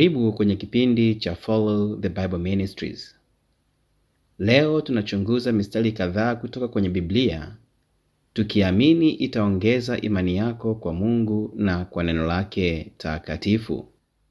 Karibu kwenye kipindi cha Follow the Bible Ministries. Leo tunachunguza mistari kadhaa kutoka kwenye Biblia tukiamini itaongeza imani yako kwa Mungu na kwa neno lake takatifu.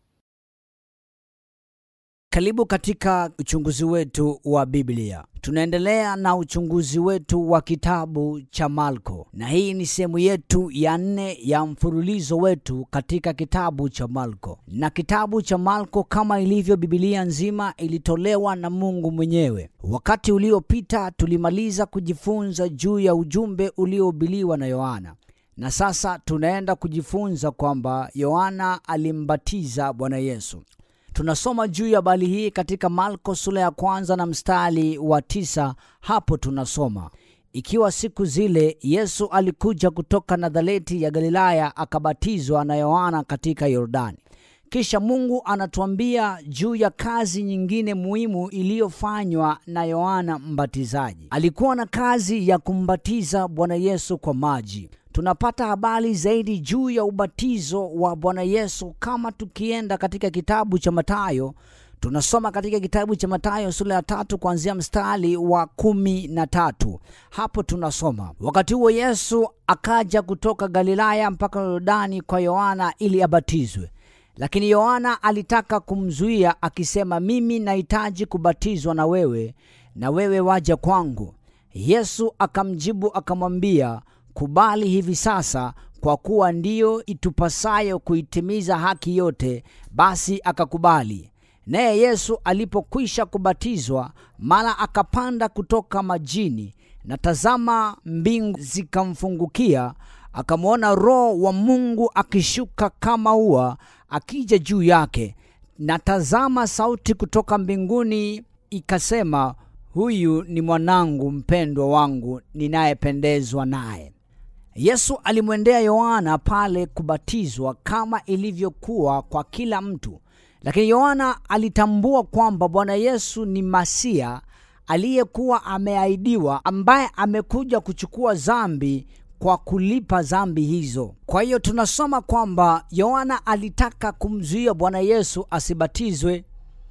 Karibu katika uchunguzi wetu wa Biblia. Tunaendelea na uchunguzi wetu wa kitabu cha Marko, na hii ni sehemu yetu ya nne ya mfululizo wetu katika kitabu cha Marko. Na kitabu cha Marko, kama ilivyo Biblia nzima, ilitolewa na Mungu mwenyewe. Wakati uliopita tulimaliza kujifunza juu ya ujumbe uliohubiriwa na Yohana, na sasa tunaenda kujifunza kwamba Yohana alimbatiza Bwana Yesu. Tunasoma juu ya habari hii katika Marko sura ya kwanza na mstari wa tisa. Hapo tunasoma ikiwa siku zile Yesu alikuja kutoka Nazareti ya Galilaya akabatizwa na Yohana katika Yordani. Kisha Mungu anatuambia juu ya kazi nyingine muhimu iliyofanywa na Yohana Mbatizaji. Alikuwa na kazi ya kumbatiza Bwana Yesu kwa maji. Tunapata habari zaidi juu ya ubatizo wa Bwana Yesu kama tukienda katika kitabu cha Mathayo. Tunasoma katika kitabu cha Mathayo sura ya tatu kuanzia mstari wa kumi na tatu. Hapo tunasoma wakati huo Yesu akaja kutoka Galilaya mpaka Yordani kwa Yohana ili abatizwe, lakini Yohana alitaka kumzuia akisema, mimi nahitaji kubatizwa na wewe, na wewe waja kwangu? Yesu akamjibu akamwambia kubali hivi sasa, kwa kuwa ndiyo itupasayo kuitimiza haki yote. Basi akakubali. Naye Yesu alipokwisha kubatizwa, mara akapanda kutoka majini, na tazama, mbingu zikamfungukia, akamwona Roho wa Mungu akishuka kama ua, akija juu yake. Na tazama, sauti kutoka mbinguni ikasema, huyu ni mwanangu mpendwa wangu, ninayependezwa naye. Yesu alimwendea Yohana pale kubatizwa kama ilivyokuwa kwa kila mtu, lakini Yohana alitambua kwamba Bwana Yesu ni Masia aliyekuwa ameahidiwa, ambaye amekuja kuchukua dhambi kwa kulipa dhambi hizo. Kwa hiyo tunasoma kwamba Yohana alitaka kumzuia Bwana Yesu asibatizwe.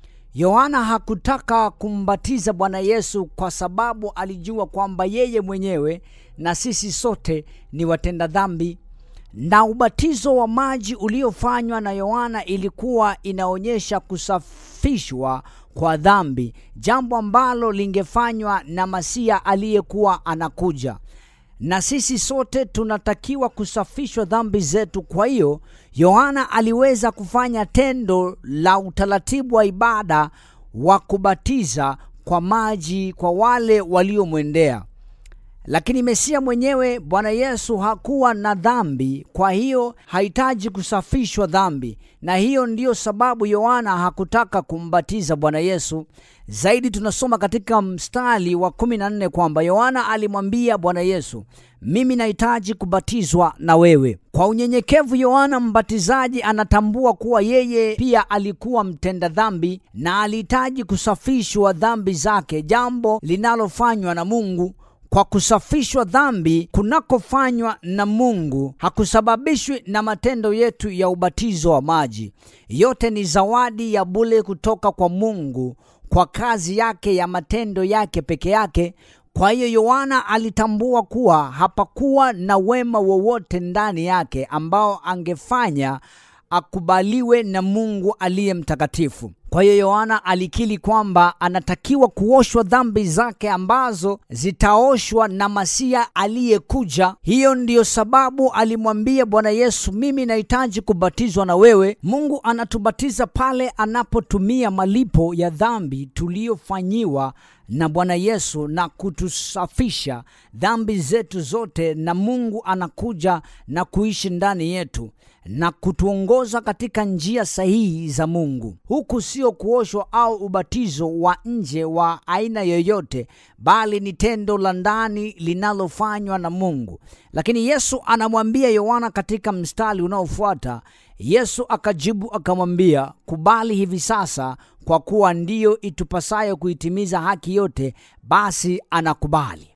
Yohana hakutaka kumbatiza Bwana Yesu kwa sababu alijua kwamba yeye mwenyewe na sisi sote ni watenda dhambi, na ubatizo wa maji uliofanywa na Yohana ilikuwa inaonyesha kusafishwa kwa dhambi, jambo ambalo lingefanywa na Masia aliyekuwa anakuja na sisi sote tunatakiwa kusafishwa dhambi zetu. Kwa hiyo Yohana aliweza kufanya tendo la utaratibu wa ibada wa kubatiza kwa maji kwa wale waliomwendea, lakini Mesia mwenyewe Bwana Yesu hakuwa na dhambi, kwa hiyo hahitaji kusafishwa dhambi, na hiyo ndiyo sababu Yohana hakutaka kumbatiza Bwana Yesu. Zaidi tunasoma katika mstari wa kumi na nne kwamba Yohana alimwambia Bwana Yesu, mimi nahitaji kubatizwa na wewe. Kwa unyenyekevu, Yohana Mbatizaji anatambua kuwa yeye pia alikuwa mtenda dhambi na alihitaji kusafishwa dhambi zake, jambo linalofanywa na Mungu kwa kusafishwa dhambi kunakofanywa na Mungu hakusababishwi na matendo yetu ya ubatizo wa maji. Yote ni zawadi ya bure kutoka kwa Mungu kwa kazi yake ya matendo yake peke yake. Kwa hiyo Yohana alitambua kuwa hapakuwa na wema wowote ndani yake ambao angefanya akubaliwe na Mungu aliye mtakatifu. Kwa hiyo Yohana alikiri kwamba anatakiwa kuoshwa dhambi zake ambazo zitaoshwa na Masia aliyekuja. Hiyo ndiyo sababu alimwambia Bwana Yesu, mimi nahitaji kubatizwa na wewe. Mungu anatubatiza pale anapotumia malipo ya dhambi tuliyofanyiwa na Bwana Yesu na kutusafisha dhambi zetu zote, na Mungu anakuja na kuishi ndani yetu na kutuongoza katika njia sahihi za Mungu. Huku sio kuoshwa au ubatizo wa nje wa aina yoyote, bali ni tendo la ndani linalofanywa na Mungu. Lakini Yesu anamwambia Yohana katika mstari unaofuata, Yesu akajibu akamwambia, kubali hivi sasa, kwa kuwa ndiyo itupasayo kuitimiza haki yote. Basi anakubali.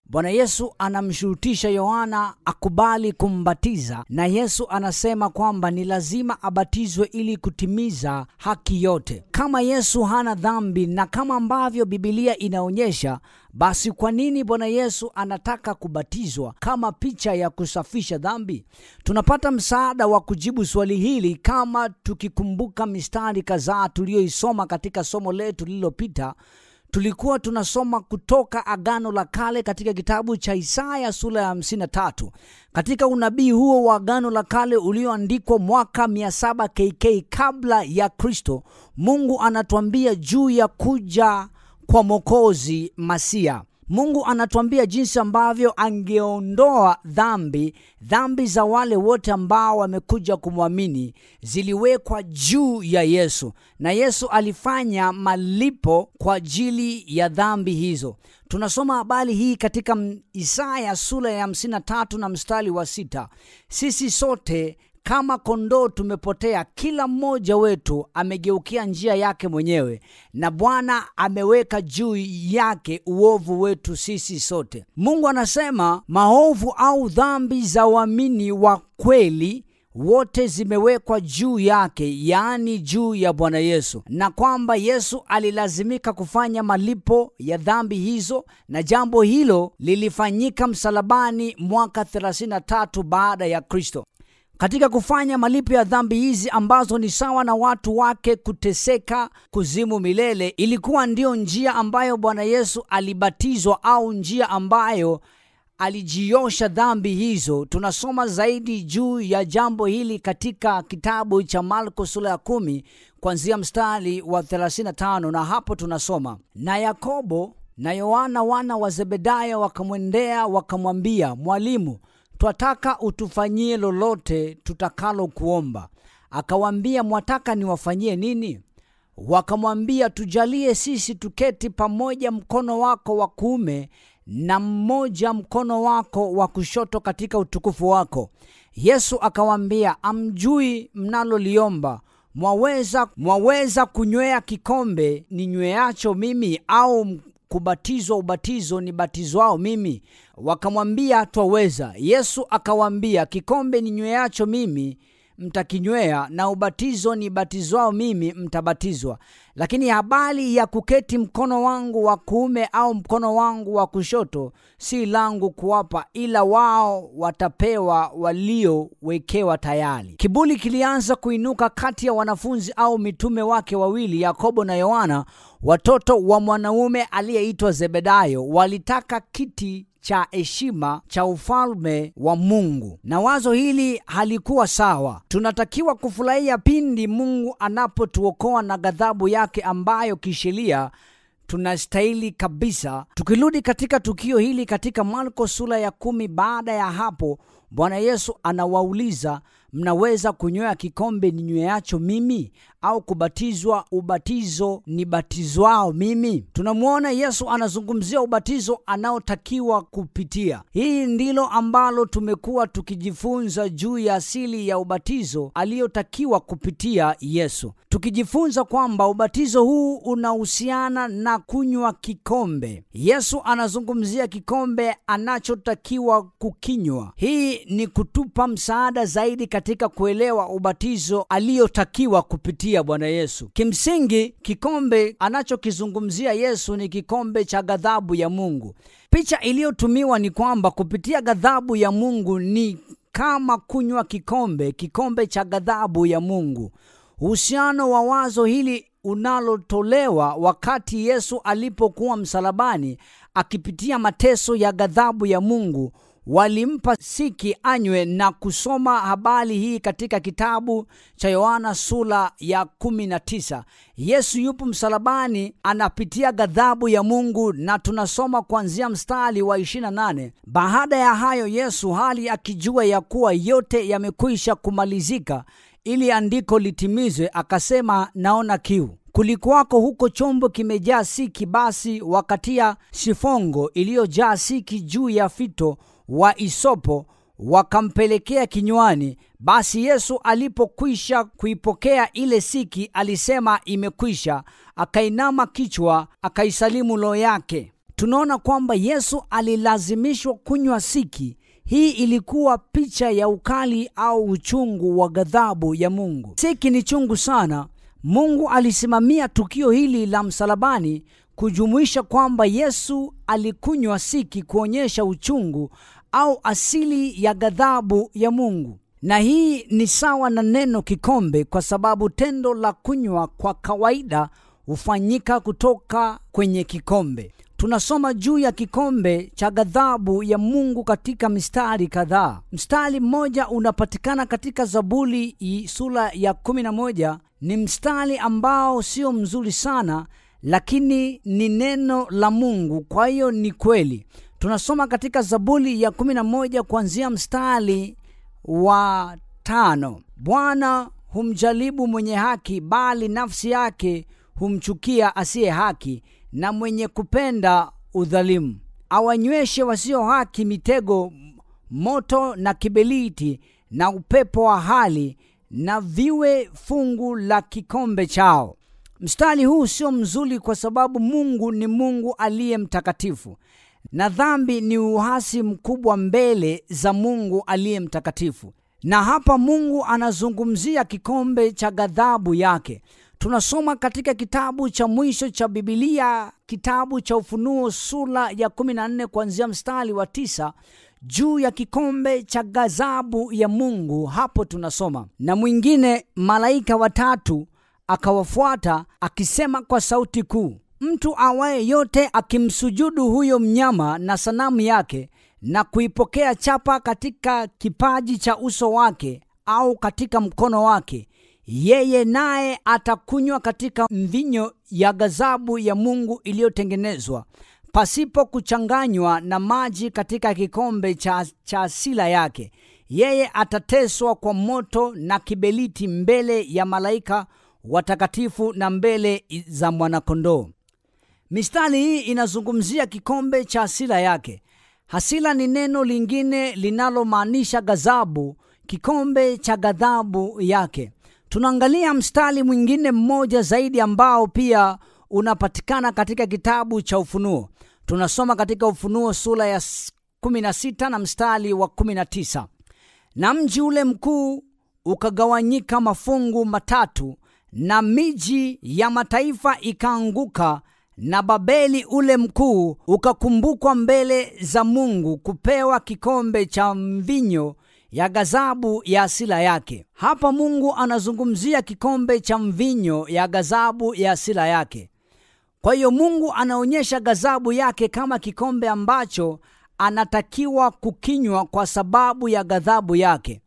Bwana Yesu anamshurutisha Yohana akubali kumbatiza, na Yesu anasema kwamba ni lazima abatizwe ili kutimiza haki yote. Kama Yesu hana dhambi na kama ambavyo Bibilia inaonyesha, basi kwa nini Bwana Yesu anataka kubatizwa kama picha ya kusafisha dhambi? Tunapata msaada wa kujibu swali hili kama tukikumbuka mistari kadhaa tuliyoisoma katika somo letu lililopita tulikuwa tunasoma kutoka Agano la Kale katika kitabu cha Isaya sura ya 53. Katika unabii huo wa Agano la Kale ulioandikwa mwaka 700 KK kabla ya Kristo, Mungu anatuambia juu ya kuja kwa Mwokozi Masia. Mungu anatuambia jinsi ambavyo angeondoa dhambi, dhambi za wale wote ambao wamekuja kumwamini ziliwekwa juu ya Yesu, na Yesu alifanya malipo kwa ajili ya dhambi hizo. Tunasoma habari hii katika Isaya sura ya 53 na mstari wa sita. Sisi sote kama kondoo tumepotea, kila mmoja wetu amegeukia njia yake mwenyewe, na Bwana ameweka juu yake uovu wetu sisi sote. Mungu anasema maovu au dhambi za waamini wa kweli wote zimewekwa juu yake, yaani juu ya Bwana Yesu, na kwamba Yesu alilazimika kufanya malipo ya dhambi hizo, na jambo hilo lilifanyika msalabani mwaka 33 baada ya Kristo. Katika kufanya malipo ya dhambi hizi ambazo ni sawa na watu wake kuteseka kuzimu milele, ilikuwa ndiyo njia ambayo Bwana Yesu alibatizwa au njia ambayo alijiosha dhambi hizo. Tunasoma zaidi juu ya jambo hili katika kitabu cha Marko sura ya kumi kuanzia mstari wa 35, na hapo tunasoma na Yakobo na Yohana wana wa Zebedayo wakamwendea wakamwambia, Mwalimu, twataka utufanyie lolote tutakalo kuomba. Akawaambia, mwataka niwafanyie nini? Wakamwambia, tujalie sisi tuketi pamoja mkono wako wa kuume na mmoja mkono wako wa kushoto katika utukufu wako. Yesu akawaambia, amjui mnaloliomba. Mwaweza, mwaweza kunywea kikombe ninyweacho mimi au kubatizwa ubatizo nibatizwao mimi? Wakamwambia, twaweza. Yesu akawaambia, kikombe ninyweacho mimi mtakinywea, na ubatizo nibatizwao mimi mtabatizwa. Lakini habari ya kuketi mkono wangu wa kuume au mkono wangu wa kushoto si langu kuwapa, ila wao watapewa waliowekewa tayari. Kiburi kilianza kuinuka kati ya wanafunzi au mitume wake wawili, Yakobo na Yohana, watoto wa mwanaume aliyeitwa Zebedayo. Walitaka kiti cha heshima cha ufalme wa Mungu, na wazo hili halikuwa sawa. Tunatakiwa kufurahia pindi Mungu anapotuokoa na ghadhabu yake ambayo kisheria tunastahili kabisa. Tukirudi katika tukio hili katika Marko sura ya kumi, baada ya hapo Bwana Yesu anawauliza mnaweza kunywea kikombe ninyweacho mimi au kubatizwa ubatizo nibatizwao mimi? Tunamwona Yesu anazungumzia ubatizo anaotakiwa kupitia. Hii ndilo ambalo tumekuwa tukijifunza juu ya asili ya ubatizo aliyotakiwa kupitia Yesu, tukijifunza kwamba ubatizo huu unahusiana na kunywa kikombe. Yesu anazungumzia kikombe anachotakiwa kukinywa. Hii ni kutupa msaada zaidi katika kuelewa ubatizo aliyotakiwa kupitia Bwana Yesu. Kimsingi, kikombe anachokizungumzia Yesu ni kikombe cha ghadhabu ya Mungu. Picha iliyotumiwa ni kwamba kupitia ghadhabu ya Mungu ni kama kunywa kikombe, kikombe cha ghadhabu ya Mungu. Uhusiano wa wazo hili unalotolewa wakati Yesu alipokuwa msalabani akipitia mateso ya ghadhabu ya Mungu walimpa siki anywe na kusoma habari hii katika kitabu cha Yohana sura ya 19. Yesu yupo msalabani anapitia ghadhabu ya Mungu na tunasoma kuanzia mstari wa 28. Baada ya hayo Yesu hali akijua ya kuwa yote yamekwisha kumalizika ili andiko litimizwe, akasema naona kiu. Kulikuwako huko chombo kimejaa siki, basi wakatia sifongo iliyojaa siki juu ya fito wa isopo wakampelekea kinywani. Basi Yesu alipokwisha kuipokea ile siki, alisema imekwisha, akainama kichwa, akaisalimu roho yake. tunaona kwamba yesu alilazimishwa kunywa siki hii ilikuwa picha ya ukali au uchungu wa ghadhabu ya mungu siki ni chungu sana mungu alisimamia tukio hili la msalabani kujumuisha kwamba yesu alikunywa siki kuonyesha uchungu au asili ya ghadhabu ya mungu na hii ni sawa na neno kikombe kwa sababu tendo la kunywa kwa kawaida hufanyika kutoka kwenye kikombe tunasoma juu ya kikombe cha ghadhabu ya mungu katika mistari kadhaa mstari mmoja unapatikana katika zaburi sura ya 11 ni mstari ambao sio mzuri sana lakini ni neno la mungu kwa hiyo ni kweli tunasoma katika zaburi ya 11 kuanzia mstari wa tano bwana humjaribu mwenye haki bali nafsi yake humchukia asiye haki na mwenye kupenda udhalimu awanyweshe wasio haki mitego moto na kibeliti na upepo wa hali na viwe fungu la kikombe chao mstari huu sio mzuri kwa sababu mungu ni mungu aliye mtakatifu na dhambi ni uhasi mkubwa mbele za mungu aliye mtakatifu na hapa mungu anazungumzia kikombe cha ghadhabu yake tunasoma katika kitabu cha mwisho cha bibilia kitabu cha ufunuo sura ya 14 kuanzia mstari wa tisa juu ya kikombe cha ghadhabu ya mungu hapo tunasoma na mwingine malaika watatu akawafuata akisema kwa sauti kuu mtu awaye yote akimsujudu huyo mnyama na sanamu yake na kuipokea chapa katika kipaji cha uso wake au katika mkono wake yeye naye atakunywa katika mvinyo ya ghadhabu ya mungu iliyotengenezwa pasipo kuchanganywa na maji katika kikombe cha, cha asila yake yeye atateswa kwa moto na kibeliti mbele ya malaika watakatifu na mbele za mwanakondoo mistari hii inazungumzia kikombe cha hasila yake hasila ni neno lingine linalomaanisha ghadhabu kikombe cha ghadhabu yake tunaangalia mstari mwingine mmoja zaidi ambao pia unapatikana katika kitabu cha ufunuo tunasoma katika ufunuo sura ya 16 na mstari wa 19 na mji ule mkuu ukagawanyika mafungu matatu na miji ya mataifa ikaanguka na babeli ule mkuu ukakumbukwa mbele za mungu kupewa kikombe cha mvinyo ya ghadhabu ya asila yake hapa mungu anazungumzia kikombe cha mvinyo ya ghadhabu ya asila yake kwa hiyo mungu anaonyesha ghadhabu yake kama kikombe ambacho anatakiwa kukinywa kwa sababu ya ghadhabu yake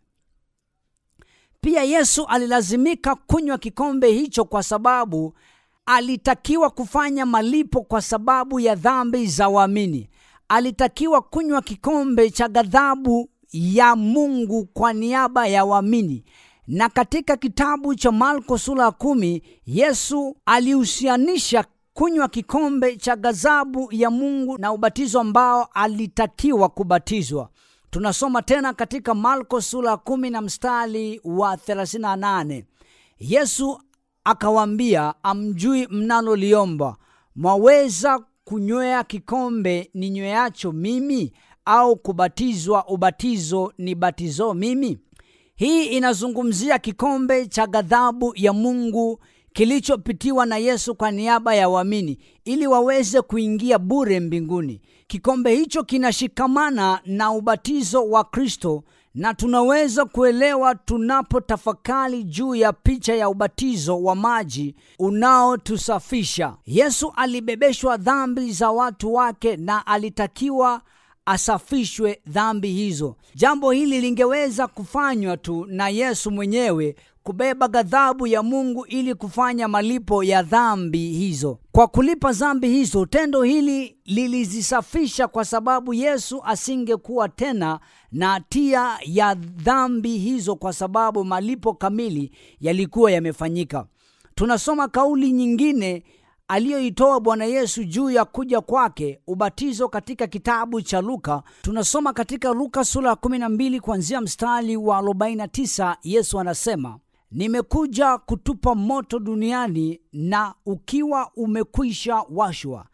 pia yesu alilazimika kunywa kikombe hicho kwa sababu alitakiwa kufanya malipo kwa sababu ya dhambi za waamini alitakiwa kunywa kikombe cha ghadhabu ya mungu kwa niaba ya waamini na katika kitabu cha marko sura ya kumi yesu alihusianisha kunywa kikombe cha ghadhabu ya mungu na ubatizo ambao alitakiwa kubatizwa tunasoma tena katika marko sura ya kumi na mstari wa 38 yesu akawaambia amjui mnaloliomba mwaweza kunywea kikombe ninyweacho mimi au kubatizwa ubatizo ni batizo mimi hii inazungumzia kikombe cha ghadhabu ya mungu kilichopitiwa na yesu kwa niaba ya waamini ili waweze kuingia bure mbinguni kikombe hicho kinashikamana na ubatizo wa kristo na tunaweza kuelewa tunapotafakari juu ya picha ya ubatizo wa maji unaotusafisha yesu alibebeshwa dhambi za watu wake na alitakiwa asafishwe dhambi hizo jambo hili lingeweza kufanywa tu na yesu mwenyewe kubeba ghadhabu ya mungu ili kufanya malipo ya dhambi hizo kwa kulipa dhambi hizo tendo hili lilizisafisha kwa sababu yesu asingekuwa tena na hatia ya dhambi hizo kwa sababu malipo kamili yalikuwa yamefanyika tunasoma kauli nyingine aliyoitoa bwana yesu juu ya kuja kwake ubatizo katika kitabu cha luka tunasoma katika luka sura ya 12 kuanzia mstari wa 49 yesu anasema nimekuja kutupa moto duniani na ukiwa umekwisha washwa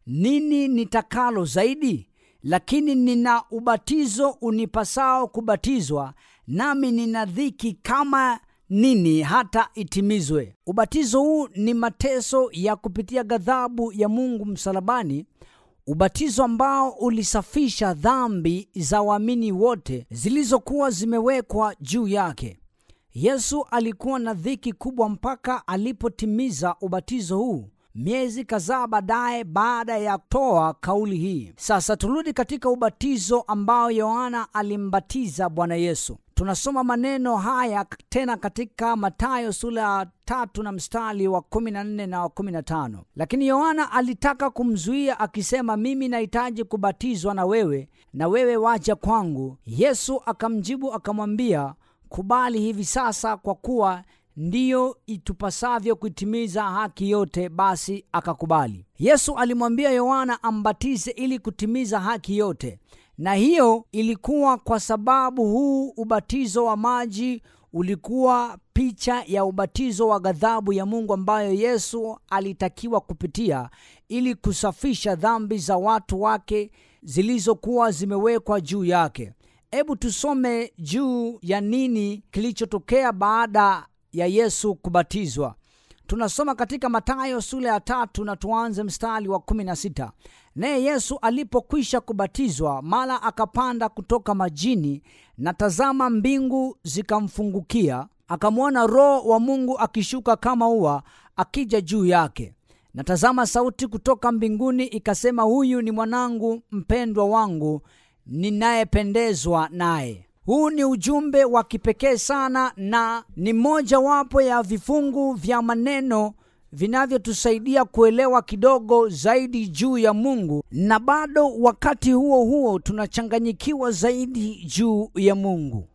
nini nitakalo zaidi? Lakini nina ubatizo unipasao kubatizwa, nami nina dhiki kama nini hata itimizwe. Ubatizo huu ni mateso ya kupitia ghadhabu ya Mungu msalabani, ubatizo ambao ulisafisha dhambi za waamini wote zilizokuwa zimewekwa juu yake. Yesu alikuwa na dhiki kubwa mpaka alipotimiza ubatizo huu miezi kadhaa baadaye baada ya kutoa kauli hii. Sasa turudi katika ubatizo ambao Yohana alimbatiza Bwana Yesu. Tunasoma maneno haya tena katika Mathayo sura ya tatu na mstari wa 14 na wa 15. Lakini Yohana alitaka kumzuia akisema, mimi nahitaji kubatizwa na wewe, na wewe waja kwangu? Yesu akamjibu akamwambia, kubali hivi sasa, kwa kuwa ndiyo itupasavyo kuitimiza haki yote. Basi akakubali. Yesu alimwambia Yohana ambatize ili kutimiza haki yote, na hiyo ilikuwa kwa sababu huu ubatizo wa maji ulikuwa picha ya ubatizo wa ghadhabu ya Mungu ambayo Yesu alitakiwa kupitia ili kusafisha dhambi za watu wake zilizokuwa zimewekwa juu yake. Hebu tusome juu ya nini kilichotokea baada ya Yesu kubatizwa. Tunasoma katika Mathayo sura ya tatu na tuanze mstari wa kumi na sita. Naye Yesu alipokwisha kubatizwa, mara akapanda kutoka majini, na tazama, mbingu zikamfungukia, akamwona Roho wa Mungu akishuka kama ua akija juu yake. Na tazama, sauti kutoka mbinguni ikasema, huyu ni mwanangu mpendwa wangu ninayependezwa naye. Huu ni ujumbe wa kipekee sana na ni mojawapo ya vifungu vya maneno vinavyotusaidia kuelewa kidogo zaidi juu ya Mungu, na bado wakati huo huo tunachanganyikiwa zaidi juu ya Mungu.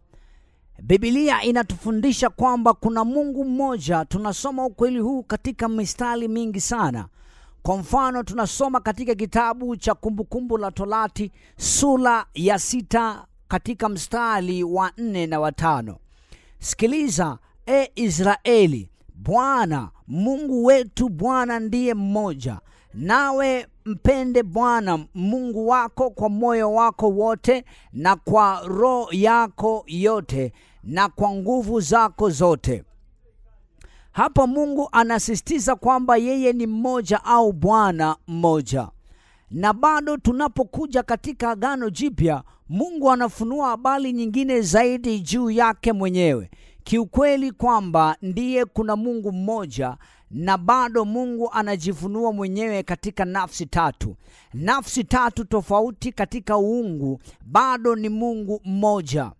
Biblia inatufundisha kwamba kuna Mungu mmoja. Tunasoma ukweli huu katika mistari mingi sana. Kwa mfano, tunasoma katika kitabu cha Kumbukumbu la Torati sura ya sita katika mstari wa nne na watano. Sikiliza e Israeli, Bwana Mungu wetu Bwana ndiye mmoja, nawe mpende Bwana Mungu wako kwa moyo wako wote na kwa roho yako yote na kwa nguvu zako zote. Hapa Mungu anasisitiza kwamba yeye ni mmoja au Bwana mmoja. Na bado tunapokuja katika Agano Jipya, Mungu anafunua habari nyingine zaidi juu yake mwenyewe, kiukweli kwamba ndiye kuna Mungu mmoja, na bado Mungu anajifunua mwenyewe katika nafsi tatu, nafsi tatu tofauti katika uungu, bado ni Mungu mmoja.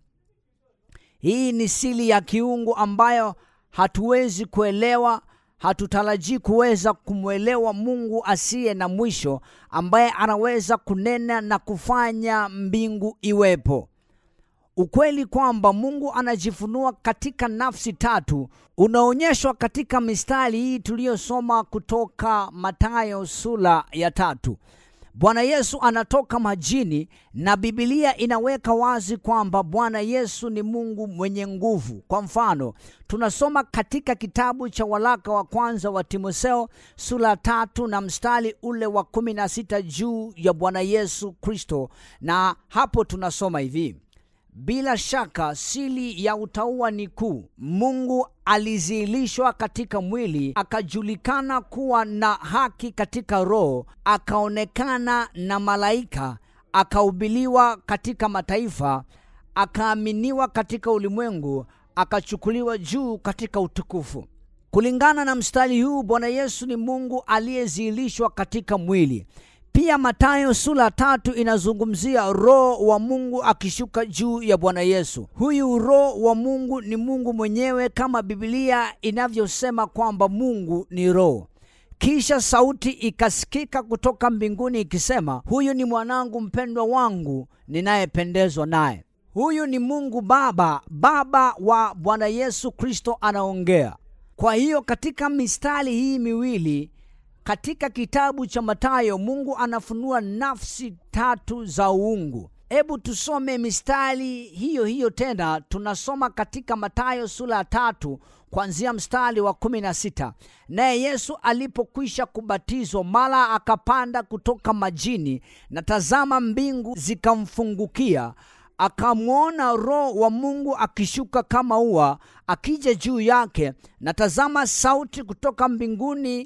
Hii ni siri ya kiungu ambayo hatuwezi kuelewa hatutarajii kuweza kumwelewa Mungu asiye na mwisho ambaye anaweza kunena na kufanya mbingu iwepo. Ukweli kwamba Mungu anajifunua katika nafsi tatu unaonyeshwa katika mistari hii tuliyosoma kutoka Mathayo sura ya tatu. Bwana Yesu anatoka majini na Biblia inaweka wazi kwamba Bwana Yesu ni Mungu mwenye nguvu. Kwa mfano, tunasoma katika kitabu cha waraka wa kwanza wa Timotheo sura tatu na mstari ule wa kumi na sita juu ya Bwana Yesu Kristo, na hapo tunasoma hivi: bila shaka siri ya utauwa ni kuu. Mungu alizihilishwa katika mwili, akajulikana kuwa na haki katika roho, akaonekana na malaika, akahubiliwa katika mataifa, akaaminiwa katika ulimwengu, akachukuliwa juu katika utukufu. Kulingana na mstari huu, Bwana Yesu ni Mungu aliyezihilishwa katika mwili. Pia Mathayo sura tatu inazungumzia roho wa Mungu akishuka juu ya Bwana Yesu. Huyu roho wa Mungu ni Mungu mwenyewe kama Biblia inavyosema kwamba Mungu ni roho. Kisha sauti ikasikika kutoka mbinguni ikisema, huyu ni mwanangu mpendwa wangu ninayependezwa naye. Huyu ni Mungu Baba, Baba wa Bwana Yesu Kristo anaongea. Kwa hiyo katika mistari hii miwili katika kitabu cha Mathayo Mungu anafunua nafsi tatu za uungu. hebu tusome mistari hiyo hiyo tena tunasoma katika matayo sura ya tatu kuanzia mstari wa kumi na sita naye yesu alipokwisha kubatizwa mara akapanda kutoka majini na tazama mbingu zikamfungukia akamwona roho wa mungu akishuka kama ua akija juu yake na tazama sauti kutoka mbinguni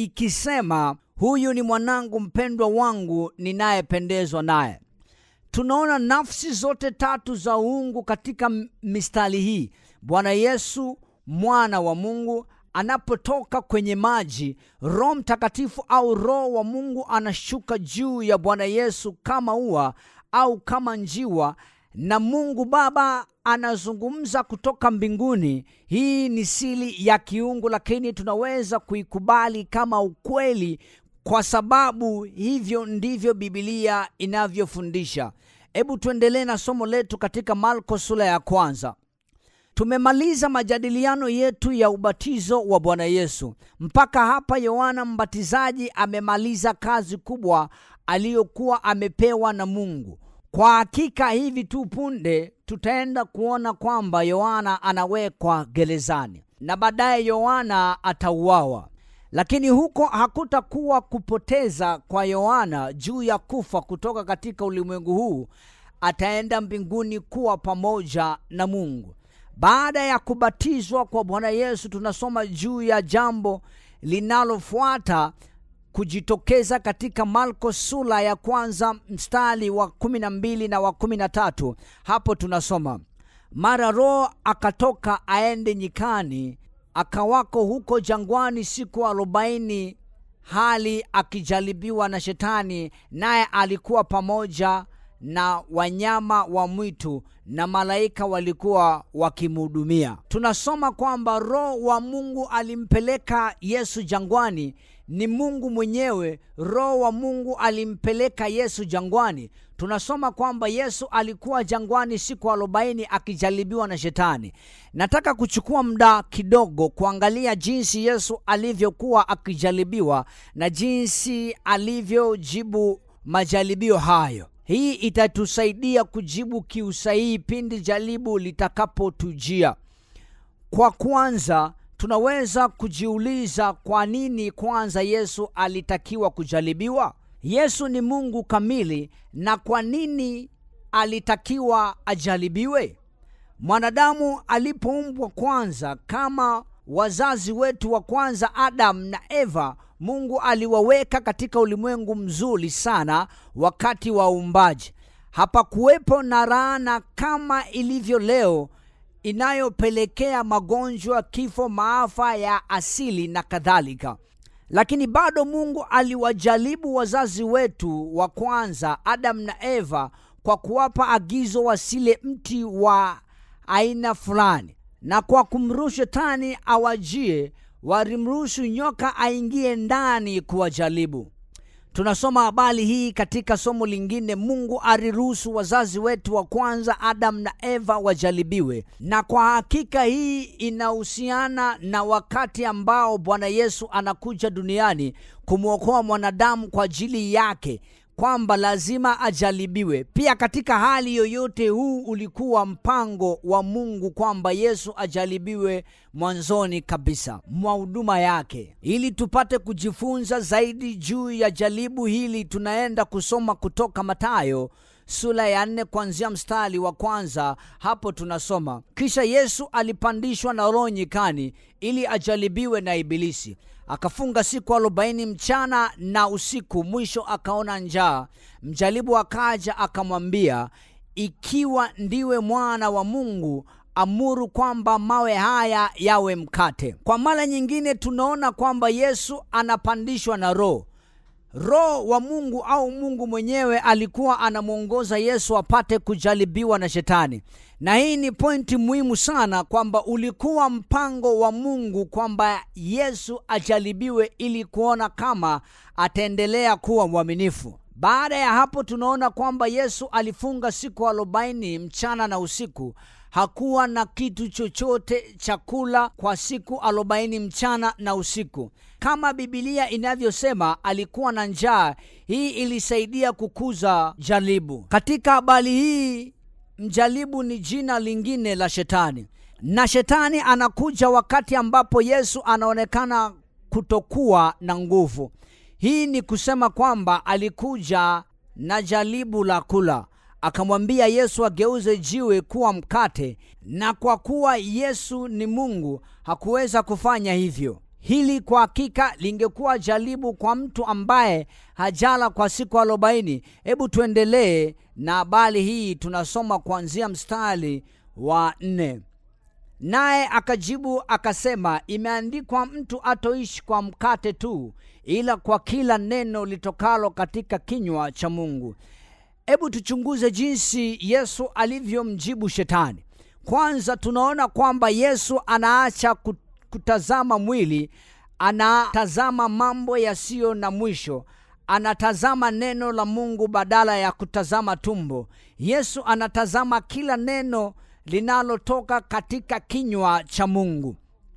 ikisema huyu ni mwanangu mpendwa wangu ninayependezwa naye tunaona nafsi zote tatu za uungu katika mistari hii bwana yesu mwana wa mungu anapotoka kwenye maji roho mtakatifu au roho wa mungu anashuka juu ya bwana yesu kama ua au kama njiwa na mungu baba anazungumza kutoka mbinguni hii ni siri ya kiungu lakini tunaweza kuikubali kama ukweli kwa sababu hivyo ndivyo bibilia inavyofundisha hebu tuendelee na somo letu katika marko sura ya kwanza tumemaliza majadiliano yetu ya ubatizo wa bwana yesu mpaka hapa yohana mbatizaji amemaliza kazi kubwa aliyokuwa amepewa na mungu kwa hakika hivi tu punde tutaenda kuona kwamba yohana anawekwa gerezani na baadaye yohana atauawa lakini huko hakutakuwa kupoteza kwa yohana juu ya kufa kutoka katika ulimwengu huu ataenda mbinguni kuwa pamoja na mungu baada ya kubatizwa kwa bwana yesu tunasoma juu ya jambo linalofuata kujitokeza katika marko sura ya kwanza mstari wa kumi na mbili na wa kumi na tatu hapo tunasoma mara roho akatoka aende nyikani akawako huko jangwani siku arobaini hali akijaribiwa na shetani naye alikuwa pamoja na wanyama wa mwitu na malaika walikuwa wakimhudumia tunasoma kwamba roho wa mungu alimpeleka yesu jangwani ni mungu mwenyewe roho wa mungu alimpeleka yesu jangwani tunasoma kwamba yesu alikuwa jangwani siku arobaini akijaribiwa na shetani nataka kuchukua muda kidogo kuangalia jinsi yesu alivyokuwa akijaribiwa na jinsi alivyojibu majaribio hayo hii itatusaidia kujibu kiusahihi pindi jaribu litakapotujia kwa kwanza tunaweza kujiuliza kwa nini kwanza yesu alitakiwa kujaribiwa yesu ni mungu kamili na kwa nini alitakiwa ajaribiwe mwanadamu alipoumbwa kwanza kama wazazi wetu wa kwanza adamu na eva mungu aliwaweka katika ulimwengu mzuri sana wakati wa uumbaji hapakuwepo na laana kama ilivyo leo inayopelekea magonjwa kifo maafa ya asili na kadhalika lakini bado mungu aliwajaribu wazazi wetu wa kwanza adamu na eva kwa kuwapa agizo wasile mti wa aina fulani na kwa kumruhusu shetani awajie walimruhusu nyoka aingie ndani kuwajaribu tunasoma habari hii katika somo lingine mungu aliruhusu wazazi wetu wa kwanza adamu na eva wajaribiwe na kwa hakika hii inahusiana na wakati ambao bwana yesu anakuja duniani kumwokoa mwanadamu kwa ajili yake kwamba lazima ajaribiwe pia katika hali yoyote huu ulikuwa mpango wa mungu kwamba yesu ajaribiwe mwanzoni kabisa mwa huduma yake ili tupate kujifunza zaidi juu ya jaribu hili tunaenda kusoma kutoka matayo sura ya nne kuanzia mstari wa kwanza hapo tunasoma kisha yesu alipandishwa na roho nyikani ili ajaribiwe na ibilisi akafunga siku arobaini mchana na usiku mwisho akaona njaa mjaribu akaja akamwambia ikiwa ndiwe mwana wa mungu amuru kwamba mawe haya yawe mkate kwa mara nyingine tunaona kwamba yesu anapandishwa na roho roho wa mungu au mungu mwenyewe alikuwa anamwongoza yesu apate kujaribiwa na shetani na hii ni pointi muhimu sana kwamba ulikuwa mpango wa mungu kwamba yesu ajaribiwe ili kuona kama ataendelea kuwa mwaminifu baada ya hapo tunaona kwamba yesu alifunga siku arobaini mchana na usiku hakuwa na kitu chochote cha kula kwa siku arobaini mchana na usiku kama bibilia inavyosema alikuwa na njaa hii ilisaidia kukuza jaribu katika habari hii mjaribu ni jina lingine la shetani na shetani anakuja wakati ambapo yesu anaonekana kutokuwa na nguvu hii ni kusema kwamba alikuja na jaribu la kula akamwambia yesu ageuze jiwe kuwa mkate na kwa kuwa yesu ni mungu hakuweza kufanya hivyo hili kwa hakika lingekuwa jaribu kwa mtu ambaye hajala kwa siku arobaini hebu tuendelee na habari hii tunasoma kuanzia mstari wa nne naye akajibu akasema imeandikwa mtu atoishi kwa mkate tu ila kwa kila neno litokalo katika kinywa cha mungu hebu tuchunguze jinsi yesu alivyomjibu shetani kwanza tunaona kwamba yesu anaacha kutazama mwili anatazama mambo yasiyo na mwisho anatazama neno la mungu badala ya kutazama tumbo yesu anatazama kila neno linalotoka katika kinywa cha mungu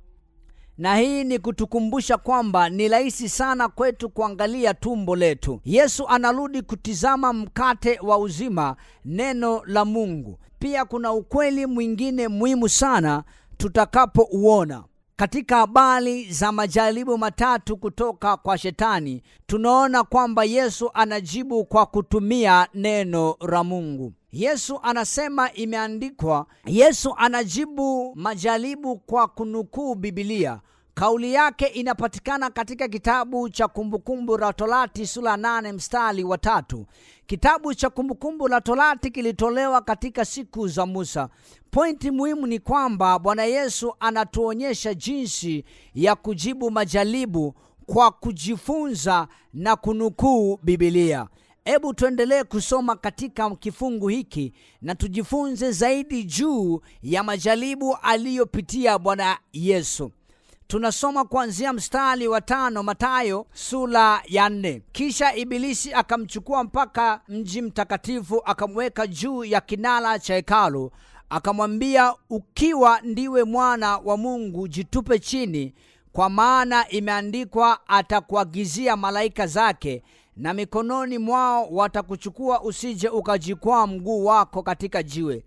na hii ni kutukumbusha kwamba ni rahisi sana kwetu kuangalia tumbo letu yesu anarudi kutizama mkate wa uzima neno la mungu pia kuna ukweli mwingine muhimu sana tutakapouona katika habari za majaribu matatu kutoka kwa shetani tunaona kwamba yesu anajibu kwa kutumia neno la mungu yesu anasema imeandikwa yesu anajibu majaribu kwa kunukuu bibilia kauli yake inapatikana katika kitabu cha kumbukumbu la torati sura 8 mstari wa tatu kitabu cha kumbukumbu la torati kilitolewa katika siku za musa pointi muhimu ni kwamba bwana yesu anatuonyesha jinsi ya kujibu majaribu kwa kujifunza na kunukuu bibilia hebu tuendelee kusoma katika kifungu hiki na tujifunze zaidi juu ya majaribu aliyopitia bwana yesu tunasoma kuanzia mstari wa tano matayo sura ya nne kisha ibilisi akamchukua mpaka mji mtakatifu akamweka juu ya kinara cha hekalu akamwambia ukiwa ndiwe mwana wa mungu jitupe chini kwa maana imeandikwa atakuagizia malaika zake na mikononi mwao watakuchukua usije ukajikwaa mguu wako katika jiwe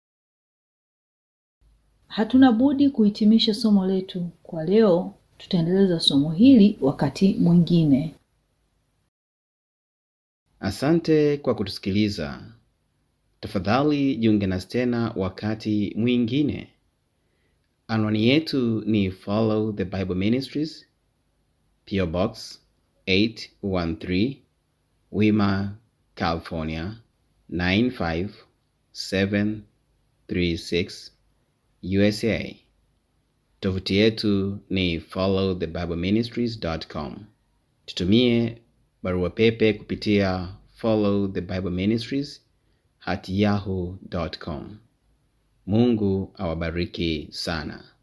hatuna budi kuhitimisha somo letu kwa leo tutaendeleza somo hili wakati mwingine asante kwa kutusikiliza tafadhali jiunge nasi tena wakati mwingine anwani yetu ni follow the bible ministries PO box 813 wima california 95736 usa tovuti yetu ni followthebibleministries.com tutumie barua pepe kupitia follow the bible ministries at yahoo.com mungu awabariki sana